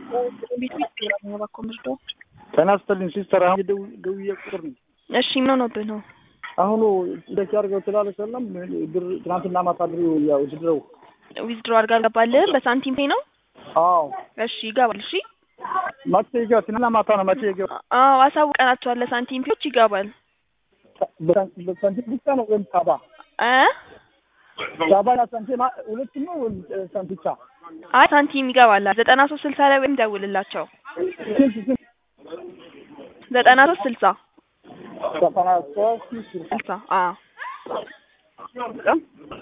ቤት ቤት ቢራ እባክዎ ምርዶ ጤና ይስጥልኝ ሲስተር። አሁን የደው- ደውዬ ቁጥር ነው እሺ ምን ሆኖብህ ነው? አሁኑ እንደዚህ አድርገው ስላለ ሰለም ብር ትናንትና ማታ ብር ያው ድረው ዊዝድሮ አድርጋ አልገባልህም በሳንቲም ፔ ነው? አዎ እሺ ይገባል። እሺ መቼ ይገባ? ትናንትና ማታ ነው መቼ ይገባ? አዎ አሳውቀናቸዋል። ለሳንቲም ፔዎች ይገባል በሳንቲም ብቻ ነው ወይም ሳባ እ ሳባና ሳንቲም ሁለቱም ነው ወይም ሳንቲም ብቻ? አይ ሳንቲም ይገባል። ዘጠና ሶስት ስልሳ ላይ ወይም ደውልላቸው። ስንት ስንት ዘጠና ሶስት ስልሳ ዘጠና ሶስት ስልሳ አዎ